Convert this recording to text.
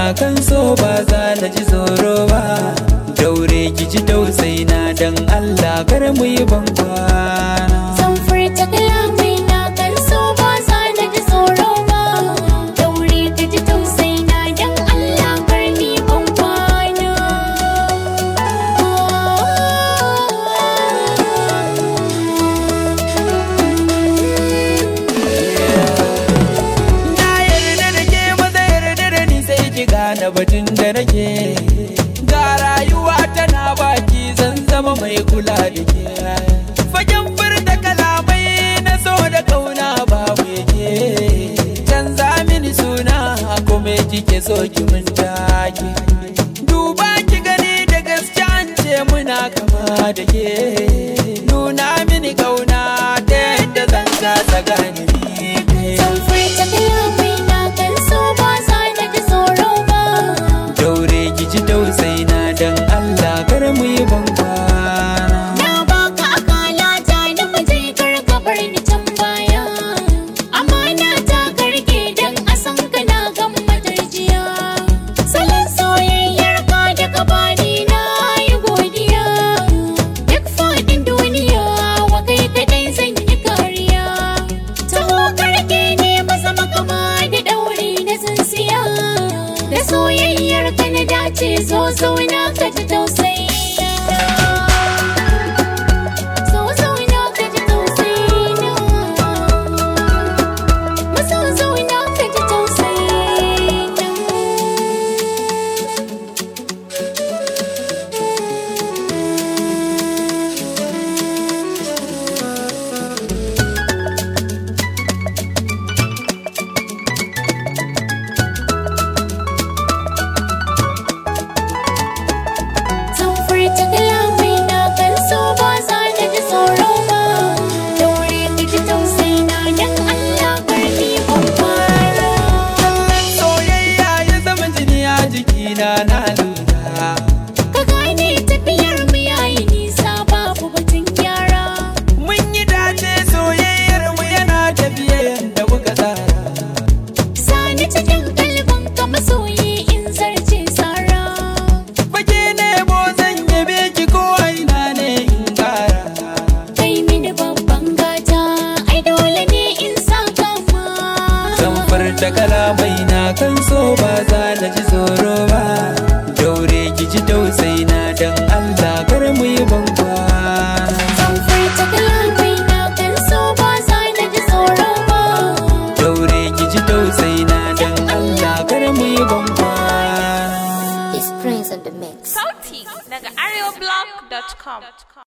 kan so ba za na ji tsoro ba daure ki ji tausayi na dan Allah kar mu yi ban kwana Zan furta kalamai na kan so ba za na ji tsoro ba Daure ka ji tausayi na dan Allah kar ni ban kwana Na yarda da ke maza yarda da ni sai ki gane batun da nake Ga rayuwa tana baki zan zama mai kula da ke Fagen furta kalamai na so da kauna babu yake Canza mini suna kome kike so ki mun take Duba ki gani da gaske an ce muna kama da ke Nuna mini kauna ta yadda zan kasa gane ni kai Zan furta kalamai na kan so ba za na ji tsoro ba daure ki ji tausayi na dan Allah kar mu yi ban kwana Na baka akala ta nufa je karka bar ni can baya Amana ta karke dan a san ka na gan matarjiya Salon soyayyar ka da ka bani na yi godiya Duk faɗin duniya wa kai kadai zan yi kariya Taho karke ne maza makama da ɗauri na tsintsiya Da soyayyar ka na dace zo zauna ka ji tausayi So zauna ka ji tausayina Maso zauna ka ji tausayina Zan furta kalamai na kan so ba za na ji tsoro ba Daure ka ji tausayina dan Allah karni ban fara soyayya ya zama jini a jikina na lura Ka gane tafiyar mu yayi nisa babu batun gyara mun yi dace soyayyar mu yana tafiya yanda muka tsara Sani cikin kalban ka masoyi in zarce tsara fage ne bo zan yabe ki ko a ina ne in kara Kai mini babban gata ai dole ne in saka ma zan furta kalamai na kan so ba za na ji tsoro ba daure ki ji tausayi na dan Allah kar mu yi ban kwana Zan furta kalamai na kan so ba za na ji tsoro ba daure ki ji tausayi na dan Allah kar mu yi ban kwana It's Prince on the mix. Sauti daga areoblog.com.